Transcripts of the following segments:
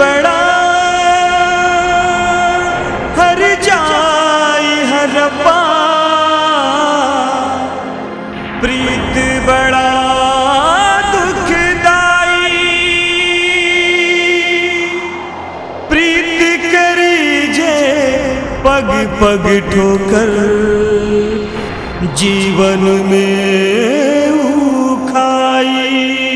बड़ा हर जाई हर पा प्रीत बड़ा दुखदाई प्रीत करी जे पग पग ठोकर जीवन में ऊ खाई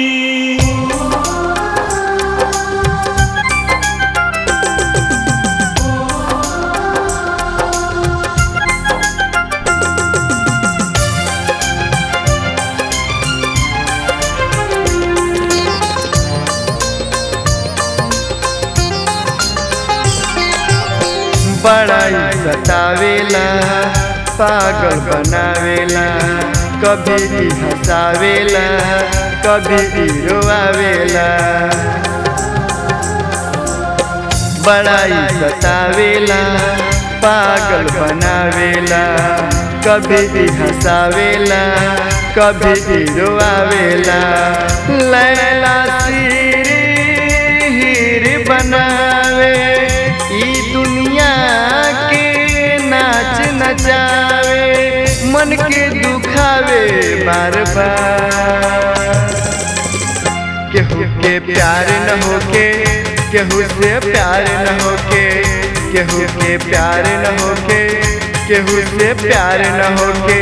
बड़ाई सतावेला पागल बनावेला कभी भी हंसावेला कभी भी रोआवेला बड़ाई सतावेला पागल बनावेला कभी भी हंसावेला कभी भी रोआवेला लैला सिर हीर बनावे ई दुनिया के नाच नचावे मन के दुखावे बार बार केहू के प्यार न होके केहू से प्यार न होके केहू के प्यार न होके केहू से प्यार न होके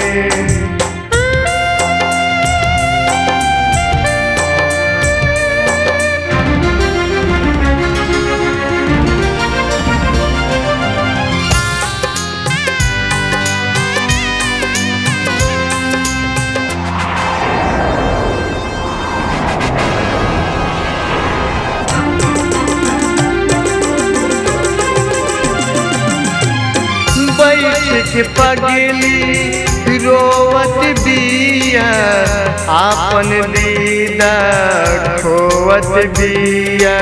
बैठ के पगली रोवत बिया आपन दीदा खोवत बिया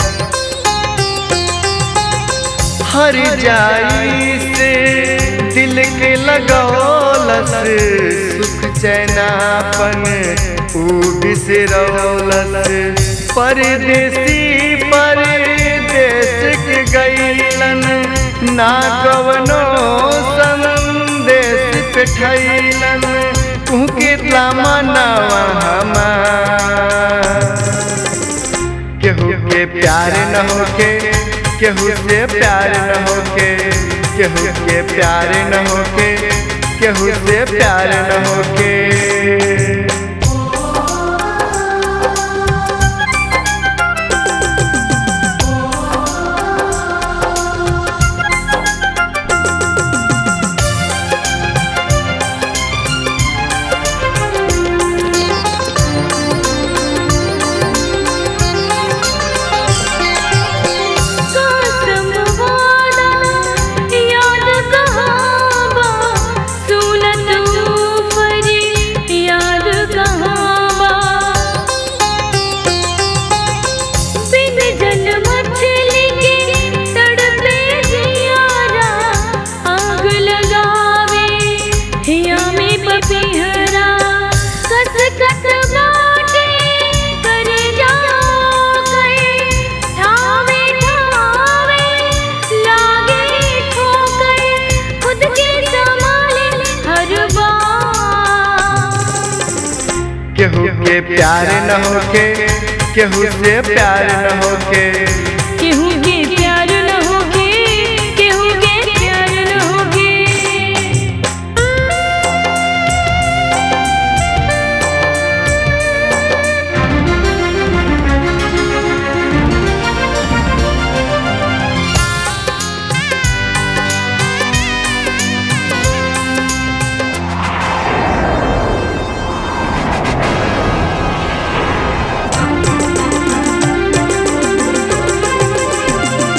हर जाई से दिल के लगौलस सुख चैनापन ऊ बिसरौलस परदेसी परदेश के गईलन ना कवनो संदेश पे ठैलन तुहके मनावा हमार केहू के प्यार न होके केहू से प्यार न होके केहू के प्यार न होके केहू से प्यार न होके कसम वादा याद कहाँ बा सुनत ऊपरी याद कहाँ बा बिन जल मछली के तड़पे जियारा आग लगावे हिया में पपीहरा कस कस बाटे कर जाओ गए ठावे ठावे लागे ठोकर खुद के संभाले हर बार केहू के प्यार न होके केहू से प्यार न होके केहू के प्यार न होगे केहू के प्यार न होगे केहू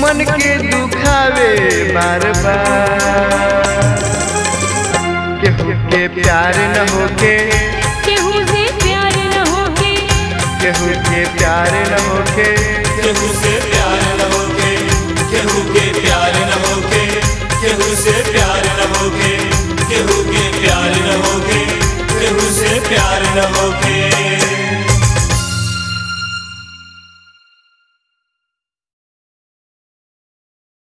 मन के दुखावे बार बार केहू के प्यार न होके केहू से प्यार न होके केहू के प्यार न होके केहू से प्यार न होके केहू के प्यार न होके केहू से प्यार न होके केहू के प्यार न होके केहू से प्यार न होके